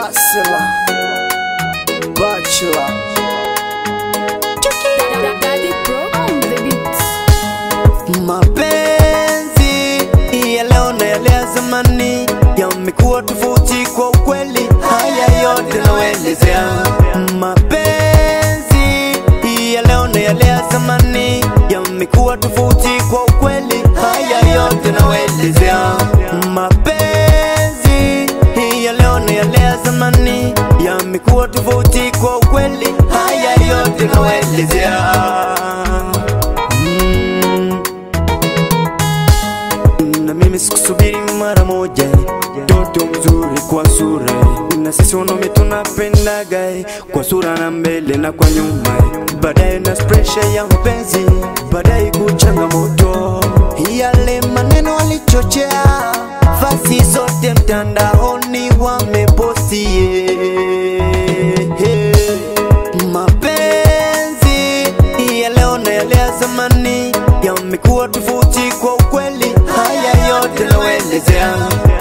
Bachelor, bachelor. Daddy Pro on the beat. Mapenzi ya leo na yale ya zamani yamekuwa tofauti kwa ukweli, haya yote nawaelezea. Mapenzi ya leo na yale ya zamani yamekuwa tofauti kwa ukweli, haya yote nawaelezea. Mapenzi ya leo na yale ya zamani yamekuwa tofauti kwa ukweli, haya yote nawaelezea. Mm. na mimi sikusubiri mara moja toto mzuri kwa sura na sisi wanaume tunapendaga kwa sura na mbele na kwa nyuma baadaye na presha ya mapenzi baadaye kuchangamoto yale maneno walichochea fasi zote mtandaoni wamepostie mapenzi ya leo na yale ya zamani yamekuwa tofauti kwa ukweli, haya yote nawaelezea.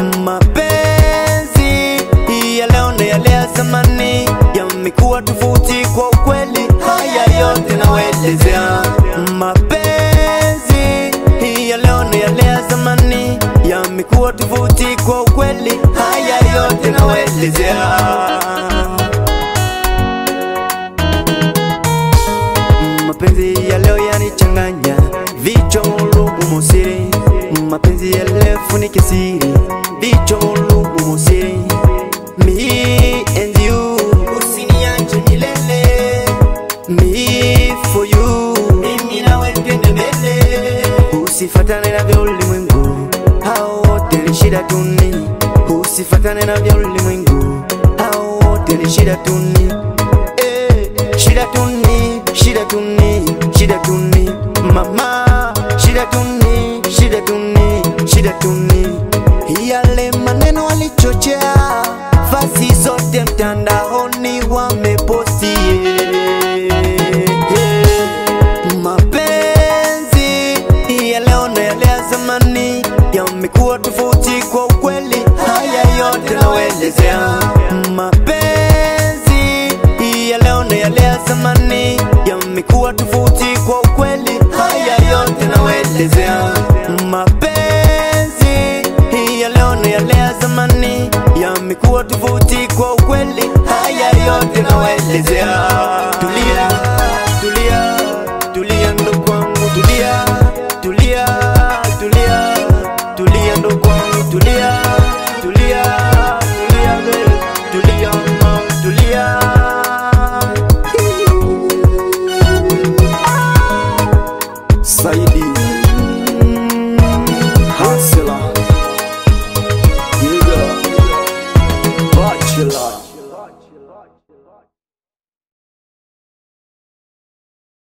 Mapenzi ya leo na yale ya zamani yamekuwa tofauti kwa ukweli, haya yote nawaelezea. Mapenzi ya leo na yale ya zamani yamekuwa tofauti kwa ukweli, haya yote nawaelezea. mapenzi ya leo yanichanganya vichwa lubu musiri mapenzi ya leo funike siri vichwa lubu musiri me and you usiniache milele me for you mimi nawe twende mbele usifatane na vya ulimwengu hao wote ni shida tuni usifatane na vya ulimwengu hao wote ni shida tuni Eh, shida tuni, shida tuni, shida tuni, mama, shida tuni, shida tuni, shida tuni. Yale maneno walichochea, fasi zote mtandaoni wameposti. Mapenzi ya leo na yale ya zamani yamekuwa tofauti kwa ukweli, haya yote nawaelezea. Mapenzi ya leo na yale ya zamani yamekuwa tofauti kwa ukweli, haya yote nawaelezea. Mapenzi ya leo na yale ya zamani yamekuwa tofauti kwa ukweli, haya yote nawaelezea.